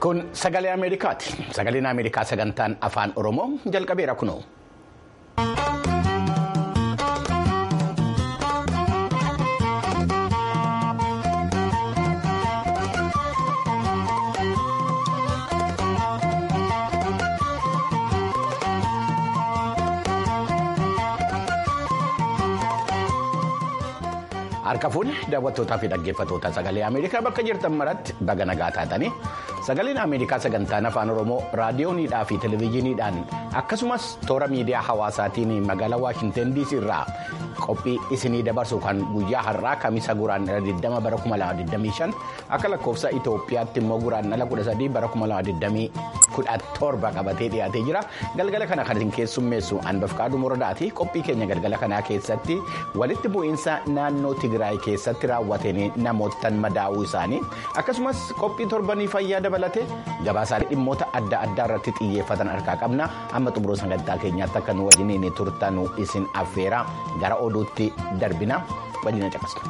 Kun sagalee Ameerikaati. Sagaleen Ameerikaa sagantaan afaan Oromoo jalqabeera kunoo. Harka fuudhe daawwattootaa fi dhaggeeffattoota sagalee Ameerikaa bakka jirtan maratti baga nagaa taatanii sagaleen Ameerikaa sagantaan afaan Oromoo raadiyooniidhaa fi televezyiiniidhaan akkasumas toora miidiyaa hawaasaatiin magaalaa Waashinten DC irraa qophii isinii dabarsu kan guyyaa har'aa kamisa guraan 20 bara 2025 akka lakkoofsa Itoophiyaatti immoo guraan 13 bara 2017 qabatee dhiyaatee jira galgala kana kan keessummeessu Anbafqaaduu Moradaati qophii keenya galgala kanaa keessatti walitti bu'iinsa naannoo Tigraay keessatti raawwateen namootaan madaa'uu isaanii akkasumas qophii torbanii fayyaa dabalatee gabaasaalee dhimmoota adda addaa irratti xiyyeeffatan harkaa qabna amma xumuroo sagantaa keenyaatti akka nu wajjiniin turtan isin affeera gara oduutti darbina waliin caqasna.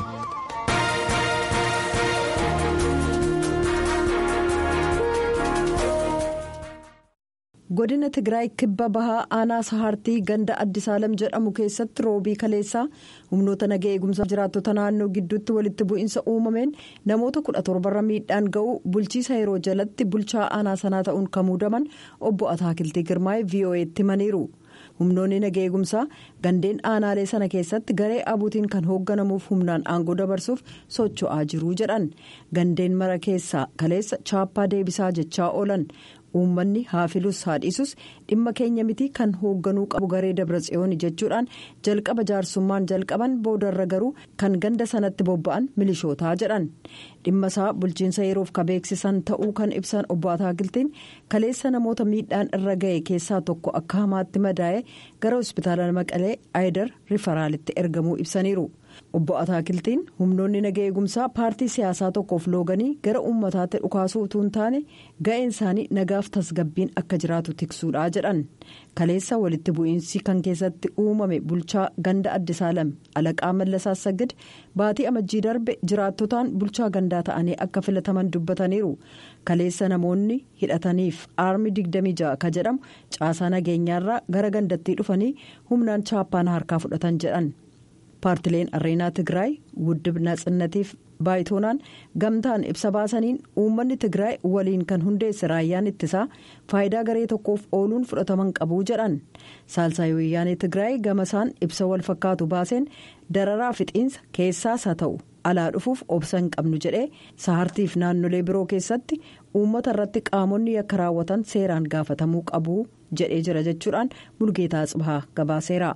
godina tigraay kibba bahaa aanaa sahaartii ganda addisaalam jedhamu keessatti roobii kaleessaa humnoota nagaa eegumsaa jiraattota naannoo gidduutti walitti bu'iinsa uumameen namoota kudha torbarra miidhaan ga'u bulchiisa yeroo jalatti bulchaa aanaa sanaa ta'uun kan muudaman obbo ataakiltii girmaa'ee vo'eetti himaniiru humnoonni nagaa eegumsaa gandeen aanaalee sana keessatti garee abuutiin kan hoogganamuuf humnaan aangoo dabarsuuf socho'aa jiru jedhan gandeen mara keessaa kaleessa chaappaa deebisaa jechaa oolan. uummanni haafilus haadhisus dhimma keenya miti kan hoogganuu qabu garee dabratsiyooni jechuudhaan jalqaba jaarsummaan jalqaban boodarra garuu kan ganda sanatti bobba'an milishootaa jedhan dhimma isaa bulchiinsa yeroof ka beeksisan ta'uu kan ibsan obbo Ataakiltiin kaleessa namoota miidhaan irra ga'e keessaa tokko akka hamaatti madaa'e gara hospitaala maqalee aayidar rifaraalitti ergamuu ibsaniiru. obbo Ataakiltiin humnoonni nagaa eegumsaa paartii siyaasaa tokkoof looganii gara uummataatti dhukaasuu utuu hin taane ga'een isaanii nagaaf tasgabbiin akka jiraatu tiksuudha jedhan kaleessa walitti bu'iinsi kan keessatti uumame bulchaa ganda addisaalam alaqaa mallasaa sagid baatii amajjii darbe jiraattotaan bulchaa gandaa ta'anii akka filataman dubbataniiru kaleessa namoonni hidhataniif aarmi 26 ka jedhamu caasaa nageenyaarraa gara gandattii dhufanii humnaan chaappaan harkaa fudhatan jedhan. paartileen areenaa tigraay wuddib natsinnatiif baayitoonaan gamtaan ibsa baasaniin uummanni tigraay waliin kan hundeesse raayyaan ittisaa faayidaa garee tokkoof ooluun fudhataman qabuu jedhan saalsaayii wayyaanee tigraay gamasaan ibsa wal fakkaatu baaseen dararaa fixiinsa keessaas haa ta'u alaa dhufuuf obsa hin qabnu jedhee sahartiif naannolee biroo keessatti uummata irratti qaamonni yakka raawwatan seeraan gaafatamuu qabu jedhee jira jechuudhaan mulgeetaa tsibahaa gabaaseera.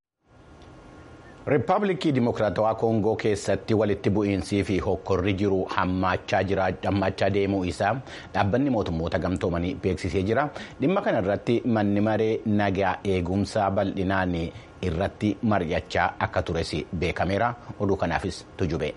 Riippaabilikii Dimokiraatawaa Koongoo keessatti walitti bu'iinsii fi hokkorri jiru hammachaa deemuu isaa dhaabbanni mootummoota gamtoomanii beeksisee jira. Dhimma kana irratti manni maree nagaa eegumsaa bal'inaan irratti mari'achaa akka tures beekameera. Oduu kanaafis tujube.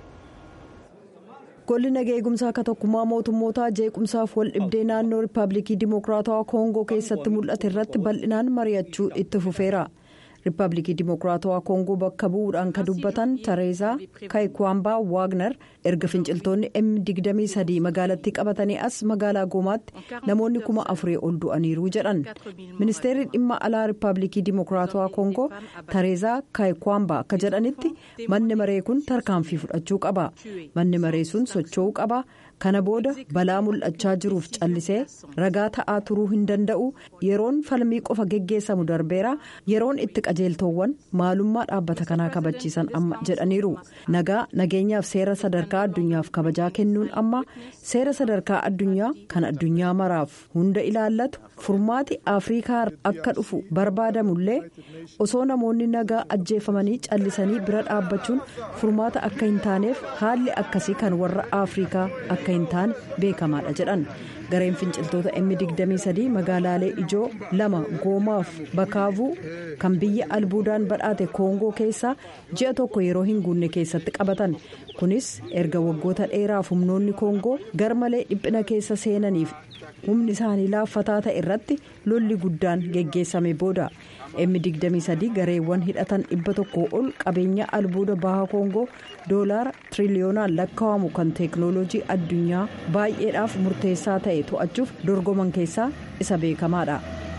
golli nagaa eegumsaa akka tokkummaa mootummootaa jeequmsaaf wal dhibdee naannoo riippaabilikii Dimokiraatawaa Koongoo keessatti mul'ate irratti bal'inaan mari'achuu itti fufeera. riippaabilikii dimokiraatawaa koongoo bakka bu'uudhaan kan dubbatan tareesaa kaayikwambaa waagner erga finciltoonni m23 magaalattii qabatanii as magaalaa goomaatti namoonni kuma afurii ol du'aniiru jedhan ministeerri dhimma alaa riippaabilikii dimokiraatawaa koongoo tareesaa kaayikwambaa akka jedhanitti manni maree kun tarkaanfii fudhachuu qaba manni maree sun socho'uu qaba. kana booda balaa mul'achaa jiruuf callisee ragaa ta'aa turuu hin danda'u yeroon falmii qofa geggeessamu darbeera yeroon itti qajeeltoowwan maalummaa dhaabbata kanaa kabachiisan amma jedhaniiru nagaa nageenyaaf seera sadarkaa addunyaaf kabajaa kennuun amma seera sadarkaa addunyaa kan addunyaa maraaf hunda ilaallatu furmaati afrikaa akka dhufu barbaadamullee osoo namoonni nagaa ajjeefamanii callisanii bira dhaabbachuun furmaata akka hin taaneef haalli akkasii kan warra afrikaa akka hin taane beekamaadha jedhan gareen finciltoota m23 magaalaalee ijoo lama goomaaf bakaavuu kan biyya albuudaan badhaate koongoo keessaa ji'a tokko yeroo hin guunne keessatti qabatan kunis erga waggoota dheeraaf humnoonni koongoo garmalee dhiphina keessa seenaniif humni isaanii laaffataa ta'e irratti lolli guddaan geggeessame booda M23 gareewwan hidhatan dhibba tokko ol qabeenya albuuda baha koongoo doolaara tiriliyoonaan lakkaa'amu kan teeknooloojii addunyaa. addunyaa baay'eedhaaf murteessaa ta'e to'achuuf dorgoman keessaa isa beekamaadha.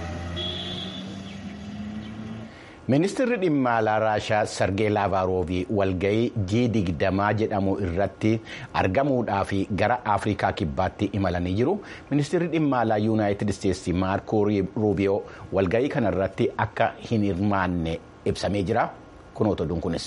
ministeerri dhimma alaa raashaa sargee laavaaroovii walga'ii jii digdamaa jedhamu irratti argamuudhaaf gara afrikaa kibbaatti imalanii jiru ministeerri dhimma alaa yuunaayitid isteetsi maarkoo ruubiyoo walga'ii kanarratti akka hin hirmaanne ibsamee jira kunoota oduun kunis.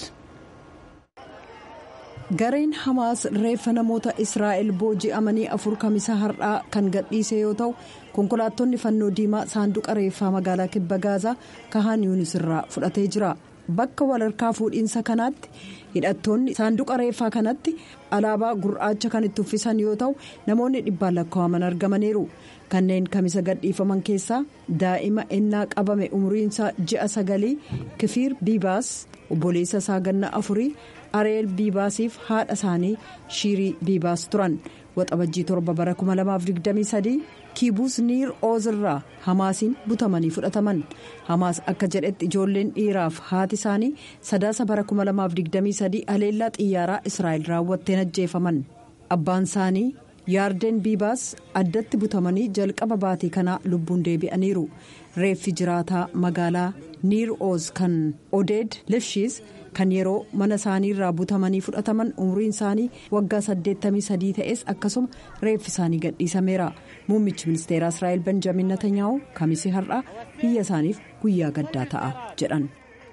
gareen hamaas reeffa namoota israa'el booji'amanii afur kamisa har'aa kan gadhiise yoo ta'u konkolaattonni fannoo diimaa saanduqa reeffaa magaalaa kibba gaazaa kahaan yuunis irraa fudhatee jira bakka walharkaa fuudhiinsa kanaatti hidhattoonni saanduqa reeffaa kanatti alaabaa gurraacha kan itti uffisan yoo ta'u namoonni dhibbaan lakkaa'aman argamaniiru kanneen kamisa gadhiifaman keessaa daa'ima ennaa qabame umriinsaa ji'a sagalii kifiir biibaas obboleessa isaa ganna afurii. areel biibaasiif haadha isaanii shiirii biibaas turan waxabajjii torba bara 2023 kiibuus niir oozirraa hamaasiin butamanii fudhataman hamaas akka jedhetti ijoolleen dhiiraaf haati isaanii sadaasa bara 2023 haleellaa xiyyaaraa israa'el raawwatteen ajjeefaman abbaan isaanii yaardeen biibaas addatti butamanii jalqaba baatii kanaa lubbuun deebi'aniiru reeffi jiraataa magaalaa niir ooz kan odeed lifshiis. kan yeroo mana isaanii irraa butamanii fudhataman umriin isaanii waggaa 83 ta'es akkasuma reeffi isaanii gadhiisameera muummichi ministeera israa'el benjamin netanyaa'u kamisii har'aa biyya isaaniif guyyaa gaddaa ta'a jedhan.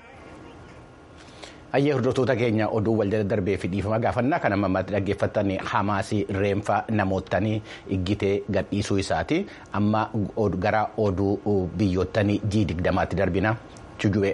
hayyee hordoftoota keenya oduu wal darbee fi dhiifama gaafannaa kan ammatti dhaggeeffattan hamaasii reenfa namootanii iggitee gadhiisuu isaati amma gara oduu biyyootanii jii digdamaatti darbina juju'e.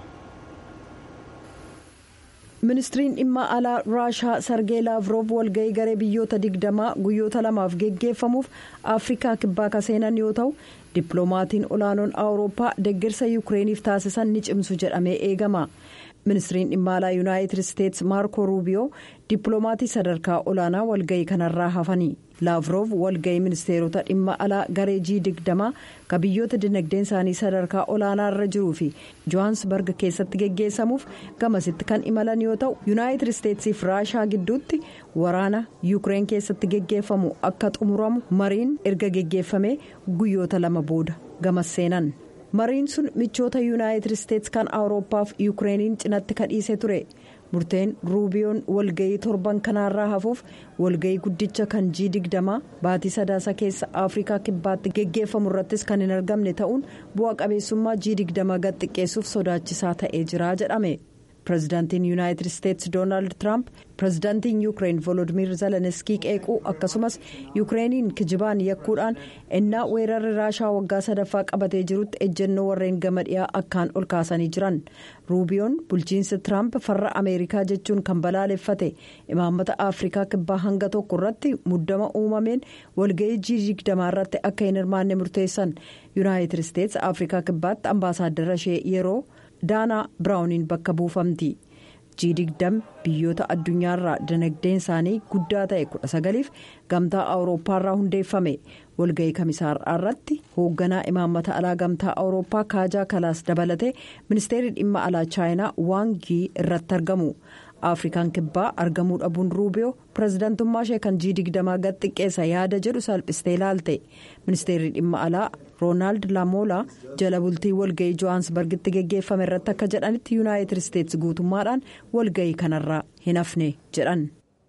ministiriin dhimma alaa raashaa sargee laavroof walga'ii garee biyyoota digdamaa guyyoota lamaaf geggeeffamuuf afrikaa kibbaa ka seenan yoo ta'u dippiloomaatiin olaanoon awurooppaa deeggarsa yuukireeniif taasisan ni cimsu jedhamee eegama ministiriin dhimma alaa yuunaayitid isteetsi maarko ruubiyoo dippiloomaatii sadarkaa olaanaa walga'ii kanarraa hafanii laavroof walga'ii ministeerota dhimma alaa garee jii digdamaa ka biyyoota dinagdeen isaanii sadarkaa olaanaa irra jiruu fi johaansbarg keessatti geggeessamuuf gamasitti kan imalan yoo ta'u yuunaayitid isteetsiif raashaa gidduutti waraana yuukireen keessatti geggeeffamu akka xumuramu mariin erga geggeeffamee guyyoota lama booda gamas seenan. mariin sun michoota yuunaayitid isteetsi kan awurooppaaf yuukireeniin cinatti kadhiise ture murteen ruubiyoon walga'ii torban kanaarraa hafuuf walga'ii guddicha kan jii digdamaa baatii sadaasa keessa afrikaa kibbaatti geggeeffamu irrattis kan hin argamne ta'uun bu'a qabeessummaa jii digdamaa gad xiqqeessuuf sodaachisaa ta'ee jira jedhame. pirezidaantiin yuunaayitid isteetsi doonaald tiraamp pirezidaantiin yuukireen volodimir zelenskii qeequu akkasumas yuukireeniin kijibaan yakkuudhaan ennaa weerarri raashaa waggaa sadaffaa qabatee jirutti ejjennoo warreen gama dhiyaa akkaan ol kaasanii jiran ruubiyoon bulchiinsi tiraamp farra ameerikaa jechuun kan balaaleffate imaammata afrikaa kibbaa hanga tokko irratti muddama uumameen walga'ii jii digdamaa irratti akka hin hirmaanne murteessan yuunaayitid isteetsi afrikaa kibbaatti ambaasaaddara ishee yeroo. daanaa biraawuniin bakka buufamti jii digdam biyyoota addunyaarraa dinagdeen isaanii guddaa ta'e kudha sagaliif gamtaa awurooppaarraa hundeeffame walga'ii kamisaarraa irratti hoogganaa imaammata alaa gamtaa awurooppaa kaajaa kalaas dabalatee ministeerri dhimma alaa chaayinaa waangii irratti argamu afrikaan kibbaa argamuu dhabuun ruubiyoo pirezidaantummaa ishee kan jii digdamaa gad xiqqeessa yaada jedhu salphistee ilaalte ministeerri dhimma alaa roonaald laamoolaa jala bultii walga'ii johaansbargitti geggeeffame irratti akka jedhanitti yuunaayitid isteetsi guutummaadhaan walga'ii kanarraa hin hafne jedhan.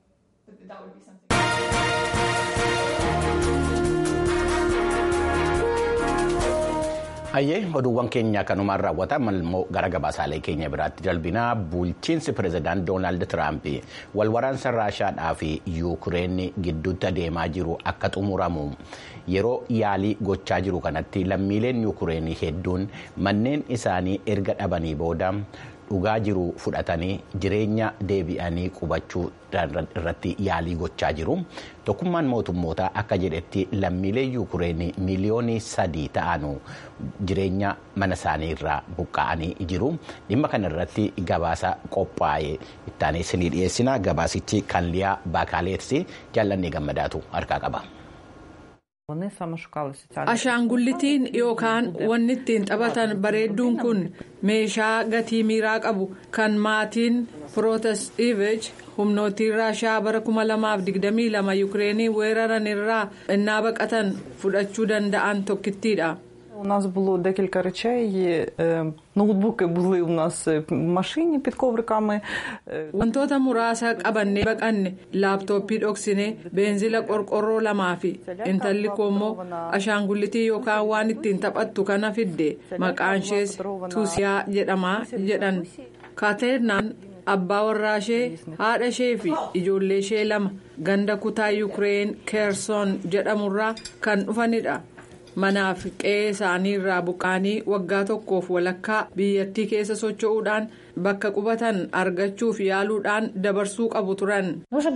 hayyee oduuwwan keenya kanumaan raawwataman immoo gara gabaasaalee keenya biraatti darbinaa bulchiinsi pirezidaant doonaald tiraamp walwaraansa raashaadhaa fi yuukireen gidduutti adeemaa jiru akka xumuramu yeroo yaalii gochaa jiru kanatti lammiileen yuukireen hedduun manneen isaanii erga dhabanii booda dhugaa jiru fudhatanii jireenya deebi'anii qubachuu irratti yaalii gochaa jiru tokkummaan mootummootaa akka jedhetti lammiilee yuukireen miliyoonii sadii ta'an jireenya mana isaanii irraa buqqa'anii jiru dhimma kana irratti gabaasa qophaa'e ittaanee isinii dhiyeessina gabaasichi kan liyaa baakaaleetsi jaallannee gammadaatu harkaa qaba. Ashaangullitiin yookaan wanni ittiin taphatan bareedduun kun meeshaa gatii miiraa qabu kan maatiin Pirootastivich humnootii raashaa bara 2022 yuukireenii weeraran irraa innaa baqatan fudhachuu danda'an tokkittiidha. У нас було декілька речей. Ноутбуки були у нас в машині під ковриками. Wantoota muraasa qabannee baqanne laaptooppii dhoksine beenzila qorqorroo lamaa fi intalli koommoo ashaangullitii yookaan waan ittiin taphattu kana fidde maqaan ishees tuusiyaa jedhamaa jedhan kaaterinaan abbaa warraa ishee haadha ishee fi ijoollee ishee lama ganda kutaa yuukireen keersoon jedhamurraa kan dhufanidha. manaaf qe'ee isaanii irraa buqqaanii waggaa tokkoof walakkaa biyyattii keessa socho'uudhaan bakka qubatan argachuuf yaaluudhaan dabarsuu qabu turan.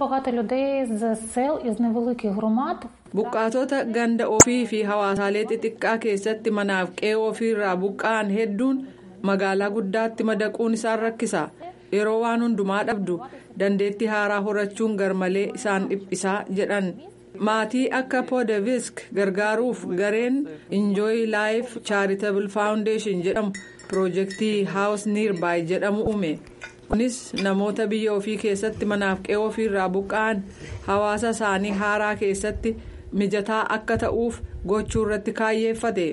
buqqaatota ganda ofii fi hawaasaalee xixiqqaa keessatti manaaf qe'ee ofii irraa buqqa'an hedduun magaalaa guddaatti madaquun isaan rakkisa yeroo waan hundumaa dhabdu dandeettii haaraa horachuun garmalee isaan dhiphisaa jedhan. maatii akka poodevisk gargaaruuf gareen enjoy life charitable foundation jedhamu piroojeektii haawus niirbaay jedhamu uume kunis namoota biyya ofii keessatti manaaf qe'ee ofiirraa buqqa'an hawaasa isaanii haaraa keessatti mijataa akka ta'uuf gochuu irratti kaayyeeffate.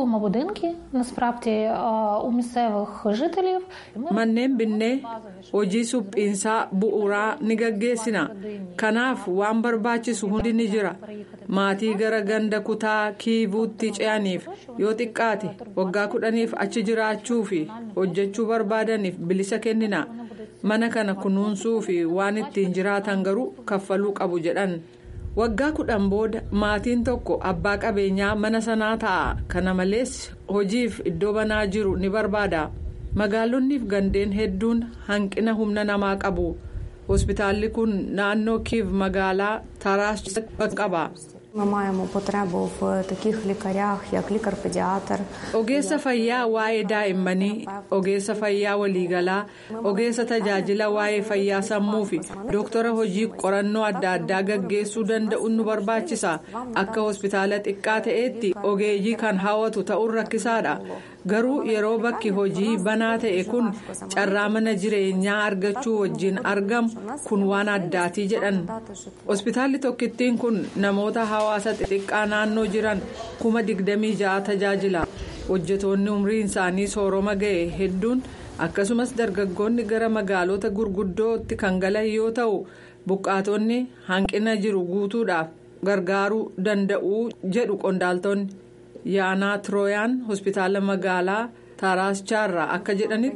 manneen binnee hojii suphiinsaa bu'uuraa ni gaggeessina kanaaf waan barbaachisu hundi ni jira maatii gara ganda kutaa kiivuutti ce'aniif yoo xiqqaate waggaa kudhaniif achi jiraachuu fi hojjechuu barbaadaniif bilisa kennina mana kana kunuunsuu fi waan ittiin jiraatan garuu kaffaluu qabu jedhan. waggaa kudhan booda maatiin tokko abbaa qabeenyaa mana sanaa ta'a kana malees hojiif iddoo banaa jiru ni barbaada magaalonniif gandeen hedduun hanqina humna namaa qabu hospitaalli kun naannoo kiiv magaalaa taraas qaba. ogeessa fayyaa waa'ee daa'immanii ogeessa fayyaa waliigalaa ogeessa tajaajila waa'ee fayyaa sammuu fi doktara hojii qorannoo adda addaa gaggeessuu danda'u nu barbaachisa akka hospitaala xiqqaa ta'etti ogeeyyii kan hawwatu ta'uun rakkisaadha garuu yeroo bakki hojii banaa ta'e kun carraa mana jireenyaa argachuu wajjin argamu kun waan addaatii jedhan hospitaalli tokkittiin kun namoota hawaasa xixiqqaa naannoo jiran kuma digdamii ja'a tajaajila hojjetoonni umriin isaanii sooroma ga'e hedduun akkasumas dargaggoonni gara magaalota gurguddootti kan galan yoo ta'u buqqaatonni hanqina jiru guutuudhaaf gargaaruu danda'u jedhu qondaaltonni. yaanaa tirooyaan hospitaala magaalaa taaraaschaarraa akka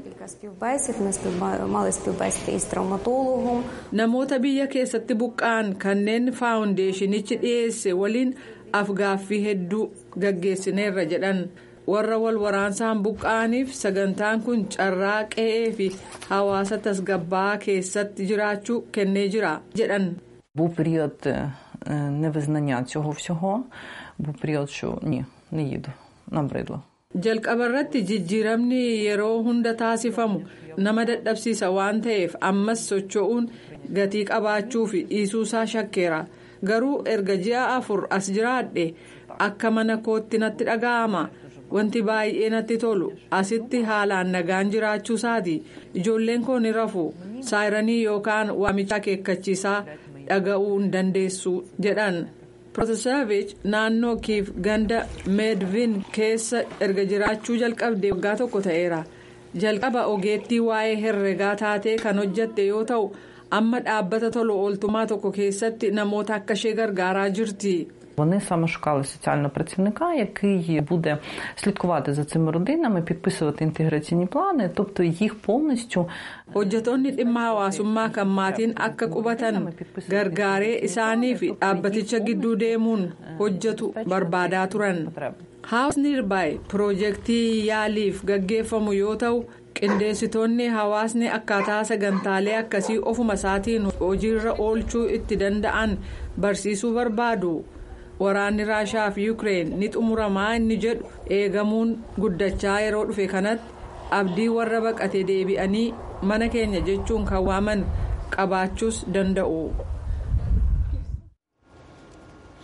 jedhanitti namoota biyya keessatti buqqa'an kanneen faawundeeshinichi dhiyeesse waliin afgaaffii hedduu gaggeessineerra jedhan warra wal waraansaan buqqa'aniif sagantaan kun carraa qe'ee fi hawaasa tasgabbaa'aa keessatti jiraachuu kennee jira jedhan. Був період невизнання цього всього, був період, що ні. ni yidu nabreedla. jalqaba irratti jijjiiramni yeroo hunda taasifamu nama dadhabsiisa waan ta'eef ammas socho'uun gatii qabaachuu fi dhiisuusaa shakkeera garuu erga ji'a afur as jiraadhe akka mana kootti natti dhaga'ama wanti baay'ee natti tolu asitti haalaan nagaan jiraachuu isaati ijoolleen koo ni rafu saayiranii yookaan waamicha akeekkachiisaa dhaga'uu hin dandeessu jedhan. Protosevich naannoo kiif ganda meedvin keessa erga jiraachuu jalqabde waggaa tokko ta'eera jalqaba ogeettii waa'ee herregaa taatee kan hojjatte yoo ta'u amma dhaabbata tola ooltummaa tokko keessatti namoota akka ishee gargaaraa jirti. Вони саме шукали соціального працівника, який буде слідкувати за цими родинами, підписувати інтеграційні плани, тобто їх повністю. hojjetoonni dhimma hawaasummaa kan maatiin akka qubatan gargaaree isaanii fi dhaabbaticha gidduu deemuun hojjetu barbaadaa turan haawus niirbaay piroojeektii yaaliif gaggeeffamu yoo ta'u qindeessitoonni hawaasni akkaataa sagantaalee akkasii ofuma isaatiin hojiirra oolchuu itti danda'an barsiisuu barbaadu. waraanni raashaa fi yuukireen ni xumuramaa inni jedhu eegamuun guddachaa yeroo dhufe kanatti abdii warra baqate deebi'anii mana keenya jechuun kan waaman qabaachuus danda'u.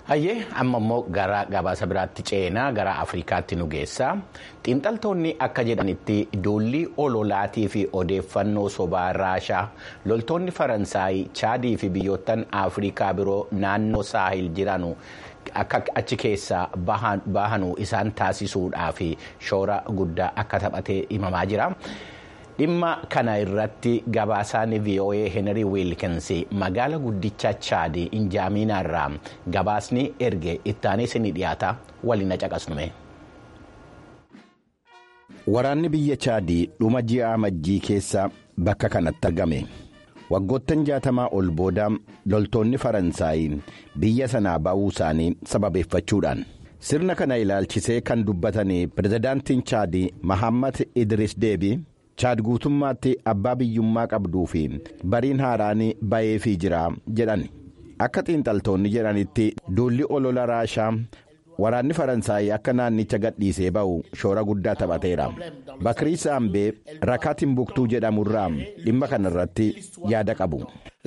Hayyee amma immoo gara gabaasa biraatti ceenaa gara Afrikaatti nu geessa. Xiinxaltoonni akka jedhanitti duulli ololaatii fi odeeffannoo sobaa Raashaa loltoonni Faransaay, Chaadii fi biyyoottan Afrikaa biroo naannoo Saahil jiranu akka achi keessaa bahanu isaan taasisuudhaaf shoora guddaa akka taphatee himamaa jira. dhimma kana irratti gabaasaan voa henry wilkins magaala guddicha chaad injaamiinaa irraa gabaasni erge ittaanis ni dhiyaata waliin caqasnume. waraanni biyya chaadii dhuma ji'a amajjii keessa bakka kanatti argame waggoottan jaatamaa ol booda loltoonni faransaay biyya sanaa ba'uu isaanii sababeeffachuudhaan. sirna kana ilaalchisee kan dubbatan pirezidaantiin chaadii mahammad idris deebii. chaad guutummaatti abbaa biyyummaa qabduu fi bariin haaraan ba'eefii jira jedhan akka xiinxaltoonni jedhanitti duulli olola raashaa waraanni faransaay akka naannicha gadhiisee ba'u shoora guddaa taphateera bakrii saambee rakaa timbuktuu jedhamurraa dhimma kanarratti yaada qabu.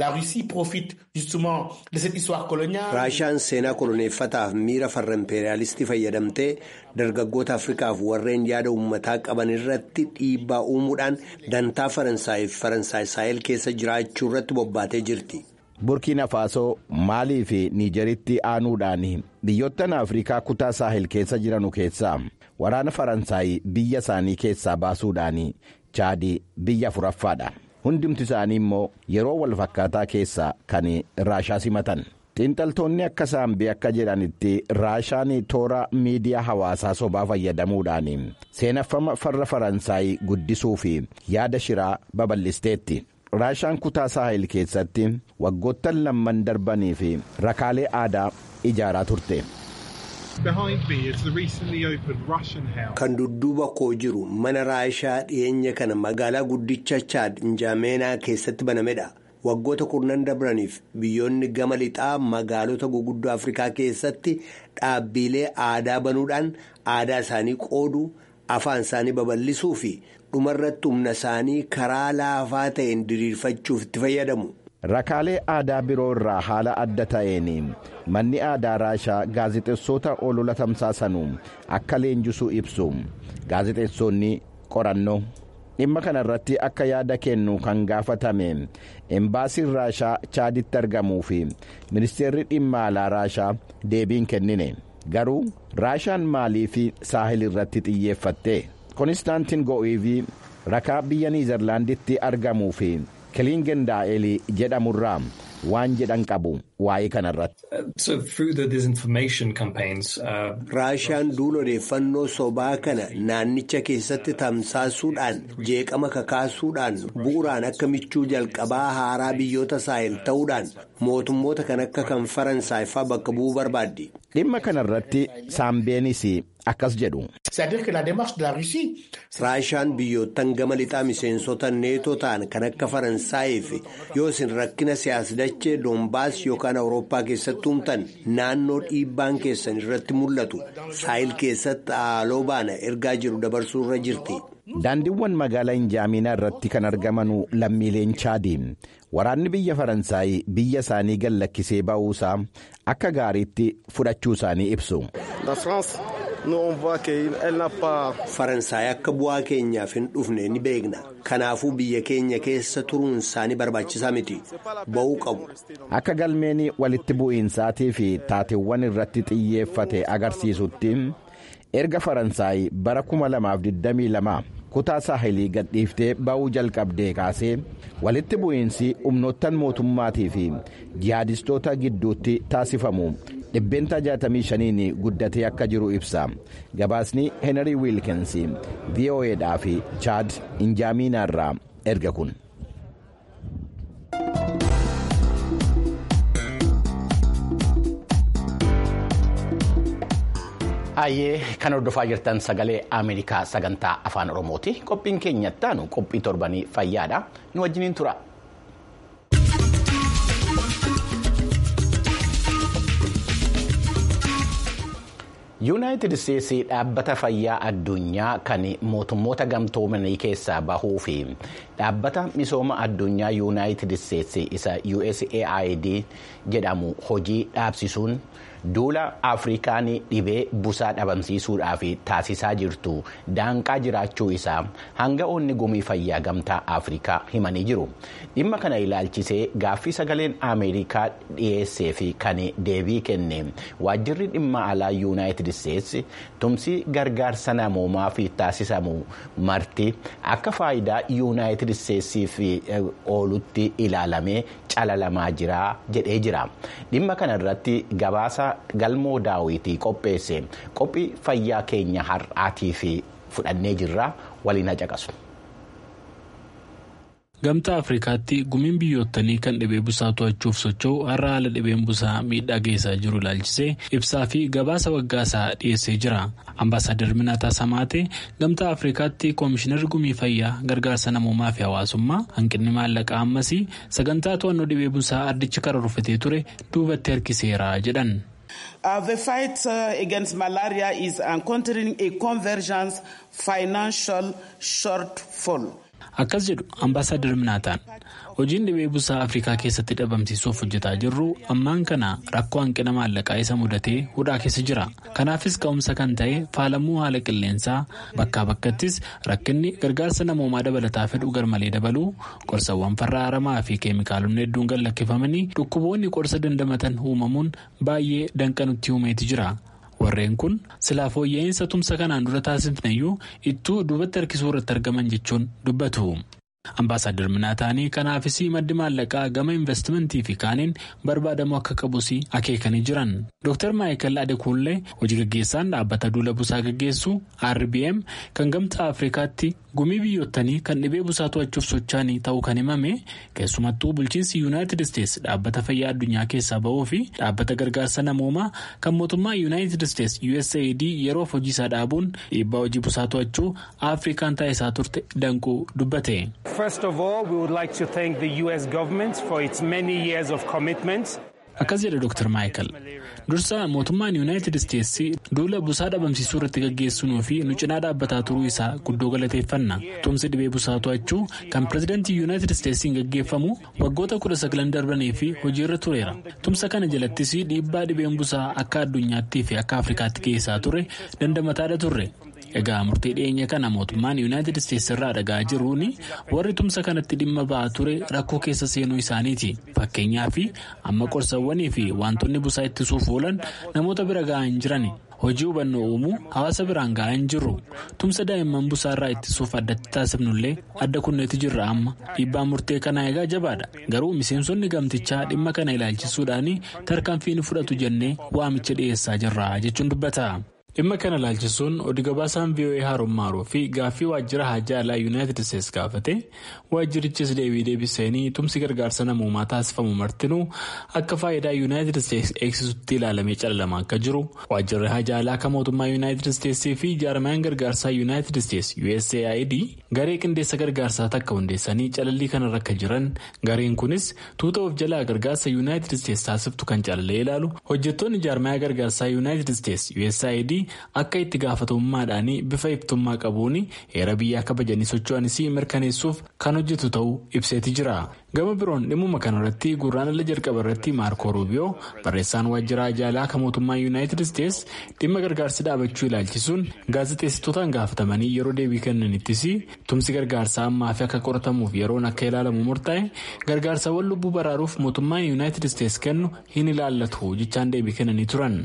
raashaan seenaa koloneeffataaf miira farra impeeriyaalistii fayyadamtee dargaggoota afrikaaf warreen yaada uummataa qaban irratti dhiibbaa uumuudhaan dantaa faransaayif faransaay saahil keessa jiraachuu irratti bobbaatee jirti. burkiina faasoo maalii fi niijeritti aanuudhaan biyyoottan afrikaa kutaa saahil keessa jiranu keessaa waraana faransaay biyya isaanii keessaa baasuudhaan chaadii biyya afuraffaadha. hundumti isaanii immoo yeroo walfakkaataa keessa kan raashaa simatan xiinxaltoonni akka saambee akka jedhanitti raashaan toora miidiyaa hawaasaa sobaa fayyadamuudhaan seenaffama farra faransaay guddisuu fi yaada shiraa babal'isteetti raashaan kutaa saahil keessatti waggoottan lamman darbanii fi rakaalee aadaa ijaaraa turte. kan dudduuba koo jiru mana raashaa dhiyeenya kana magaalaa guddicha chaad injaameenaa keessatti banamedha waggoota kurnan dabraniif biyyoonni gama lixaa magaalota guguddoo afrikaa keessatti dhaabbilee aadaa banuudhaan aadaa isaanii qoodu afaan isaanii babal'isuu fi dhumarratti humna isaanii karaa laafaa ta'een diriirfachuuf itti fayyadamu. rakaalee aadaa biroo irraa haala adda ta'een manni aadaa raashaa gaazexeessota olola tamsaasanu akka leenjisuu ibsu gaazexeessonni qorannoo dhimma kana irratti akka yaada kennu kan gaafatame embaasiin raashaa chaaditti argamuu fi ministeerri dhimma alaa raashaa deebiin kennine garuu raashaan maalii fi saahil irratti xiyyeeffatte konistaantiin go'iivii rakaa biyya niizerlaanditti argamuu fi kilingen daa'elii jedhamurraa waan jedhan qabu waa'ee kanarratti. raashaan duula odeeffannoo sobaa kana naannicha keessatti tamsaasuudhaan jeeqama kakaasuudhaan bu'uuraan akka michuu jalqabaa haaraa biyyoota saahil ta'uudhaan mootummoota kan akka kan faransaay faa bakka bu'uu barbaaddi. dhimma kanarratti saambeenis akkas jedhu. raashaan biyyoottan gama lixaa miseensota neetoo ta'an kan akka faransaayii fi yoo isin rakkina siyaasdachee doombaas yookaan awurooppaa keessatti uumtan naannoo dhiibbaan keessan irratti mul'atu saahil keessatti haaloo baana ergaa jiru dabarsuu irra jirti. daandiiwwan magaalaa injaaminaa irratti kan argaman lammiileen chaadii waraanni biyya faransaay biyya isaanii gallakkisee ba'uusaa akka gaariitti fudhachuu isaanii ibsu. faransaay akka bu'aa keenyaaf hin dhufne ni beekna kanaafuu biyya keenya keessa turuun isaanii barbaachisaa miti ba'uu qabu. akka galmeen walitti bu'iinsaatii fi taateewwan irratti xiyyeeffate agarsiisutti erga faransaay bara 2022 kutaa saahilii gadhiiftee ba'uu jalqabdee kaasee walitti bu'iinsi humnoottan mootummaatii fi jihaadistoota gidduutti taasifamu. dhibbeenta 65 guddatee akka jiru ibsa gabaasni henry wiilkins vo'edhaa fi chaad injaamiinaa irraa erga kun. Ayyee kan hordofaa jirtan sagalee Ameerikaa sagantaa afaan Oromooti. Qophiin keenyatti aanu qophii torbanii fayyaadha. Nu wajjiniin tura. yuunaayitid isteetsii dhaabbata fayyaa addunyaa kan mootummoota gamtoomanii keessaa bahuu fi dhaabbata misooma addunyaa yuunaayitid isteetsii isa usaid jedhamu hojii dhaabsisuun duula afrikaan dhibee busaa dhabamsiisuudhaaf taasisaa jirtu daanqaa jiraachuu isaa hanga'oonni gumii fayyaa gamtaa afrikaa himanii jiru dhimma kana ilaalchisee gaaffii sagaleen ameerikaa dhiyeessee fi kan deebii kenne waajjirri dhimma alaa yuunaayitid isteetsi tumsi gargaarsa namoomaa fi taasisamu marti akka faayidaa yuunaayitid isteetsiif oolutti ilaalamee calalamaa jira jedhee jira dhimma kana irratti gabaasa galmoo daawwitii qopheesse qophii fayyaa keenya har'aatii fi fudhannee jirra waliin haqaqasu. Gamtaa Afrikaatti gumiin biyyootanii kan dhibee busaa to'achuuf socho'u har'a haala dhibeen busaa miidhaa geessaa jiru ilaalchisee ibsaa fi gabaasa waggaasaa dhiyeessee jira. Ambaasaadar Minaataa Samaatee Gamtaa Afrikaatti Koomishinarri Gumii Fayyaa Gargaarsa Namoomaa fi Hawaasummaa hanqinni maallaqaa ammasii sagantaa to'annoo dhibee busaa addichi karoorfatee ture duubatti harkiseera jedhan. Uh, the fight uh, against malaria is encountering a convergence financial shortfall. Akkas jedhu ambaasaadar Minaataan hojiin dhibee busaa Afrikaa keessatti dhabamsiisuuf hojjetaa jirru ammaan kana rakkoo hanqina maallaqaa isa mudatee hudhaa keessa jira. Kanaafis ka'umsa kan ta'e faalamuu haala qilleensaa bakkaa bakkattis rakkinni gargaarsa namoomaa dabalataa fedhu garmalee dabaluu qorsawwan farra aramaa fi keemikaalonni hedduun gad lakkifamanii dhukkuboonni qorsa dandamatan uumamuun baay'ee danqanutti uumeeti jira. warreen kun silaa fooyya'insa tumsa kanaan dura taasifneyyuu ittuu duubatti harkisuu irratti argaman jechuun dubbatu. Ambaasaadar Minaataanii kanaafis maddi maallaqaa gama investimentii fi kaaniin barbaadamu akka qabus akeekanii jiran. Dr. Maayikal Adekunlee hojii gaggeessaan dhaabbata duula busaa gaggeessu RBM kan gamtaa Afrikaatti gumii biyyootanii kan dhibee busaa to'achuuf sochaanii ta'uu kan himame keessumattuu bulchiinsi yuunaayitid isteetsi dhaabbata fayyaa addunyaa keessaa ba'uu fi dhaabbata gargaarsa namoomaa kan mootummaa yuunaayitid isteetsi USAID yeroof hojii isaa dhaabuun dhiibbaa hojii busaa to'achuu Afrikaan taasisaa turte danquu dubbate. First of all, we would like to thank the U.S. government for its many years of commitment. Akkas jedha Dr. Maayikal. Dursa mootummaan Yuunaayitid Isteetsi duula busaa dhabamsiisuu irratti gaggeessunuu fi nu cinaa dhaabbataa turuu isaa guddoo galateeffanna. Tumsi dhibee busaa to'achuu kan pirezidaantii Yuunaayitid Isteetsiin gaggeeffamu waggoota kudha sagalan darbanii fi hojiirra tureera. Tumsa kana jalattis dhiibbaa dhibeen busaa akka addunyaattii fi akka Afrikaatti geessaa ture dandamataadha turre. Egaa murtee dhiyeenya kana mootummaan yuunaayitid isteetsi irraa dhagaa jiruun warri tumsa kanatti dhimma ba'aa ture rakkoo keessa seenuu isaaniiti. Fakkeenyaaf amma qorsawwanii fi wantoonni busaa ittisuuf oolan namoota bira ga'aa hin jiran. Hojii hubannoo uumuu hawaasa biraan ga'aa hin jirru. Tumsa daa'imman busaa irraa ittisuuf addatti taasifnullee adda kunneetti jirra amma. Dhiibbaan murtee kanaa egaa jabaadha. Garuu miseensonni gamtichaa dhimma kana ilaalchisuudhaan tarkaanfii ni fudhatu jennee waamicha dhiyeessaa jirra jechuun dubbata. dhimma kana ilaalchisuun oduu gabaasaan voa haarommaaruu fi gaaffii waajjira haajaa alaa yuunaayitid isteetsi gaafate waajjirichis deebii deebisanii tumsi gargaarsa namoomaa taasifamu martinuu akka faayidaa yuunaayitid isteetsi eegsisutti ilaalamee calalamaa akka jiru waajjirri haajaa alaa kan mootummaa yuunaayitid isteetsii fi jaarmayaan gargaarsaa yuunaayitid isteetsi usaid garee qindeessa gargaarsaa takka hundeessanii calallii kanarra akka jiran gareen kunis tuuta of jalaa gargaarsa yuunaayitid isteetsi taasiftu kan calalee ilaalu hojjettoonni jaarmayaa gargaarsaa yuunaayitid isteetsi usaid akka itti gaafatamummaadhaan bifa iftummaa qabuun heera biyyaa kabajanii socho'anis mirkaneessuuf kan hojjetu ta'uu ibseeti jira gama biroon dhimmuma kanarratti gurraandhala jalqaba irratti maarkoo ruubiyoo barreessaan waajjira haajaa alaa kan mootummaa yuunaayitid isteetsi dhimma gargaarsi dhaabachuu ilaalchisuun gaazexeessitootaan gaafatamanii yeroo deebii kennanittis tumsi gargaarsaa ammaa fi akka qoratamuuf yeroon akka ilaalamu murtaa'e gargaarsawwan lubbuu baraaruuf mootummaan yuunaayitid isteetsi kennu hin ilaallatu jechaan deebii kennanii turan.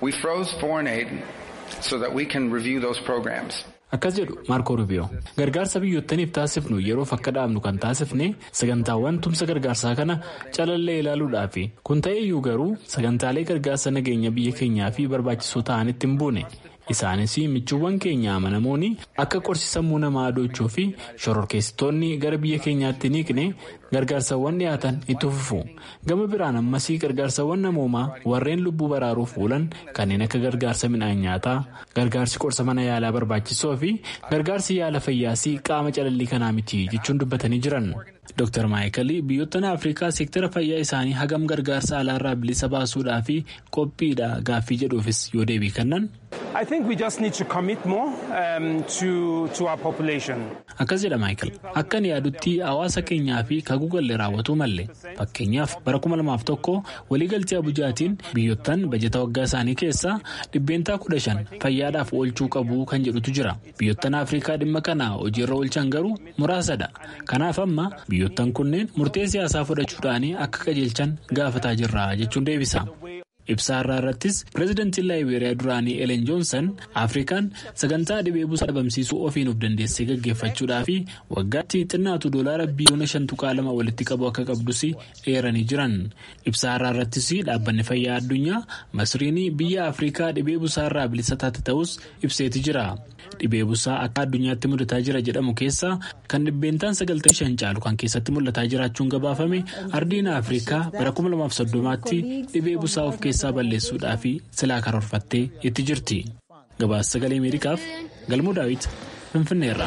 Akkas jedhu Maarkoo Rubiyoo gargaarsa biyyootaniif taasifnu yeroof akka dhaabnu kan taasifne sagantaawwan tumsa gargaarsaa kana calallee ilaaluudhaafi kun ta'eyyuu garuu sagantaalee gargaarsa nageenya biyya keenyaa fi barbaachisoo ta'anitti hin buune. Isaanis michuuwwan keenya amanamoon akka qorsi sammuu namaa adochuu fi shororkeessitoonni gara biyya keenyaatti niiqne gargaarsawwan dhiyaatan itti fufu. Gama biraan ammas gargaarsawwan namoomaa warreen lubbuu baraaruuf oolan kanneen akka gargaarsa midhaan nyaataa, gargaarsi qorsa mana yaalaa barbaachisoo fi gargaarsi yaala fayyaas qaama calallii kanaa miti jechuun dubbatanii jiran. Dr. Maayikal biyyoottan Afrikaa seektara fayyaa isaanii hagam gargaarsa alaarraa bilisa baasuudhaa fi qophiidha gaaffii jedhuufis yoo deebii kennan. I think we just need to commit more um, to, to our population. Akkas jedha Maayikel. Akka ani yaadutti hawaasa keenyaa fi kaguugallee raawwatuu malle. Fakkeenyaaf bara kuma lamaaf tokko waliigaltee Abujaatiin biyyottan bajeta waggaa isaanii keessaa dhibbeentaa kudha shan fayyaadhaaf oolchuu qabu kan jedhutu jira. Biyyottan Afrikaa dhimma kana hojiirra oolchan garuu muraasadha. Kanaaf amma biyyottan kunneen murtee siyaasaa fudhachuudhaan akka qajeelchan gaafataa jirra jechuun deebisa. Ibsaa irraa irrattis pireezidantiin laayibeeriyaa duraanii Elen Joonsan Afrikaan sagantaa dhibee busaa dhabamsiisuu ofiin of dandeessee gaggeeffachuudhaa fi waggaatti xinnaatu doolaara biliyoona shan tuqaa lama walitti qabu akka qabdus eeranii jiran. Ibsaa irraa irrattis dhaabbanni fayyaa addunyaa Masriin biyya Afrikaa dhibee busaa irraa bilisa taate ta'us ibseeti jira. Dhibee busaa akka addunyaatti mudataa jira jedhamu keessaa kan dhibbeentaan sagaltamii shan caalu kan keessatti mul'ataa jiraachuun gabaafame ardiin Afrikaa bara kuma lamaaf soddomaatti dhibee busaa of keessaa balleessuudhaa fi silaa karoorfattee itti jirti. Gabaasa sagalee Ameerikaaf Galmuu Daawit Finfinneerra.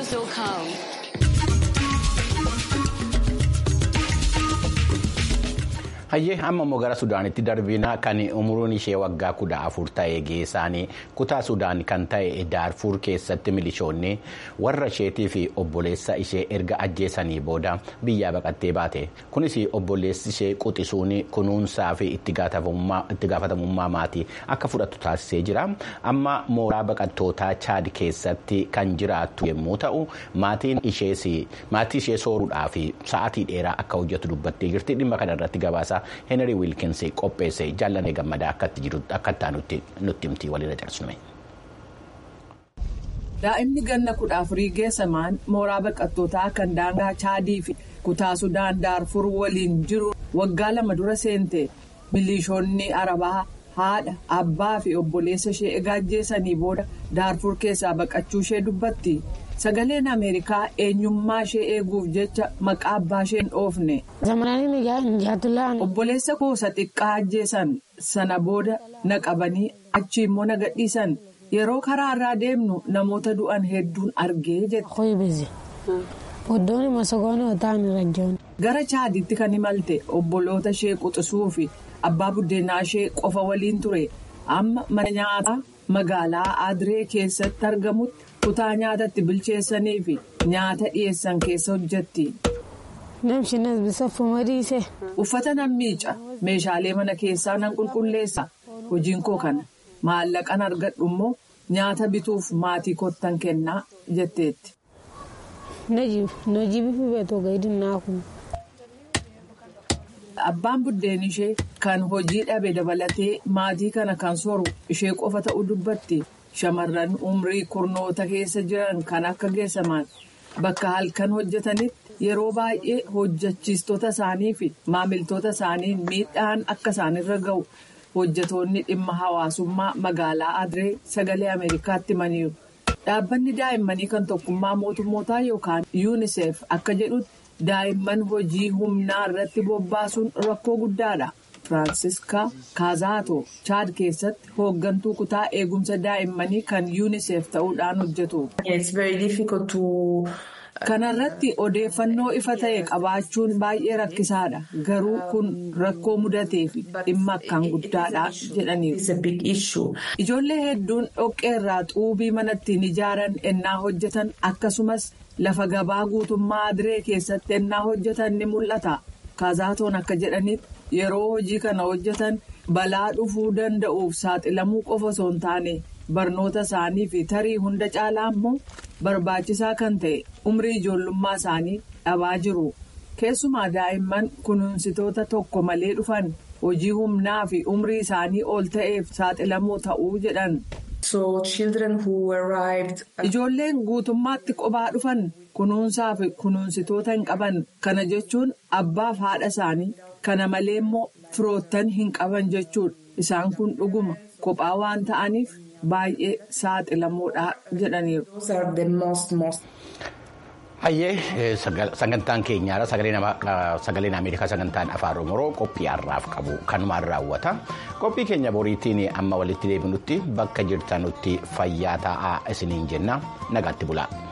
hayyee amma immoo gara sudaanitti darbina kan umuriin ishee waggaa kudha afur ta'e geessaanii kutaa sudaan kan ta'e daarfuur keessatti milishoonni warra isheetii fi obboleessa ishee erga ajjeesanii booda biyyaa baqattee baate kunis obboleessi ishee quxisuun kunuunsaa fi itti gaafatamummaa maatii akka fudhattu taasisee jira amma mooraa baqattootaa chaad keessatti kan jiraattu yommuu ta'u maatiin ishee sooruudhaaf sa'aatii dheeraa akka hojjetu dubbattee jirti dhimma kanarratti gabaasa. Henry Wilkins qopheesse jaalladhee gammadaa akka itti nutti himtii walirra cabsinu. Daa'imni ganna kudha afurii geessamaan mooraa baqattootaa kan daangaa chaadii fi kutaa sudaan daarfur waliin jiru waggaa lama dura seente milishoonni arabaa haadha abbaa fi obboleessa ishee egaa ajjeesanii booda daarfur keessaa baqachuu ishee dubbatti. sagaleen ameerikaa eenyummaa ishee eeguuf jecha maqaa abbaa ishee hin dhoofne. obboleessa kuusa xiqqaa ajjeesan sana booda na qabanii achi immoo na gadhiisan yeroo karaa irraa deemnu namoota du'an hedduun argee jette. gara chaaditti kan imalte obboloota ishee quxisuu fi abbaa buddeenaa ishee qofa waliin ture amma mana nyaataa magaalaa adiree keessatti argamutti. kutaa nyaatatti bilcheessanii fi nyaata dhiyeessan keessa hojjetti. uffata nan miica meeshaalee mana keessaa nan qulqulleessa hojiin koo kana maallaqan argadhu immoo nyaata bituuf maatii kottan kennaa jetteetti. abbaan buddeen ishee kan hojii dhabe dabalatee maatii kana kan soru ishee qofa ta'uu dubbatti. Shamarran umrii kurnoota keessa jiran kan akka geessaman bakka halkan hojjetanitti yeroo baay'ee hojjechiistota isaanii fi maamiltoota isaanii miidhaan akka isaanirra ga'u hojjetoonni dhimma hawaasummaa magaalaa Adiree sagalee Ameerikaatti himaniiru. Dhaabbanni daa'immanii kan tokkummaa mootummootaa yookaan UNICEF akka jedhutti daa'imman hojii humnaa irratti bobbaasuun rakkoo guddaadha. Firaansiska Kaazaato Chaad keessatti hooggantuu kutaa eegumsa daa'immanii kan UNICEF ta'uudhaan hojjetu. Kana irratti odeeffannoo ifa ta'e qabaachuun baay'ee rakkisaadha. Garuu kun rakkoo mudatee fi dhimma akkaan guddaadha jedhaniiru. Ijoollee hedduun dhoqqee irraa xuubii mana ittiin ijaaran ennaa hojjetan akkasumas lafa gabaa guutummaa adiree keessatti ennaa hojjetan ni mul'ata. Kaazaatoon akka jedhanitti. Yeroo hojii kana hojjetan balaa dhufuu danda'uuf saaxilamuu qofa osoo hin taane barnoota isaanii fi tarii hunda caalaa immoo barbaachisaa kan ta'e umrii ijoollummaa isaanii dhabaa jiru. Keessumaa daa'imman kunuunsitoota tokko malee dhufan hojii humnaa fi umrii isaanii ol ta'eef saaxilamoo ta'uu jedhan. Ijoolleen guutummaatti qophaa dhufan kunuunsaa fi kunuunsitoota hin qaban kana jechuun abbaaf haadha isaanii. Kana malee immoo firoottan hin qaban jechuudha. Isaan kun dhuguma kophaa waan ta'aniif baay'ee saaxilamoodha jedhaniiru. Hayyee sagantaan keenyaadha sagaleen Ameerikaa sagantaan afaan Oromoo qophii har'aaf qabu kanumaan raawwata. Qophii keenya boriitiin amma walitti deebinutti bakka jirtanutti fayyaa ta'aa isiniin jenna nagaatti bulaa.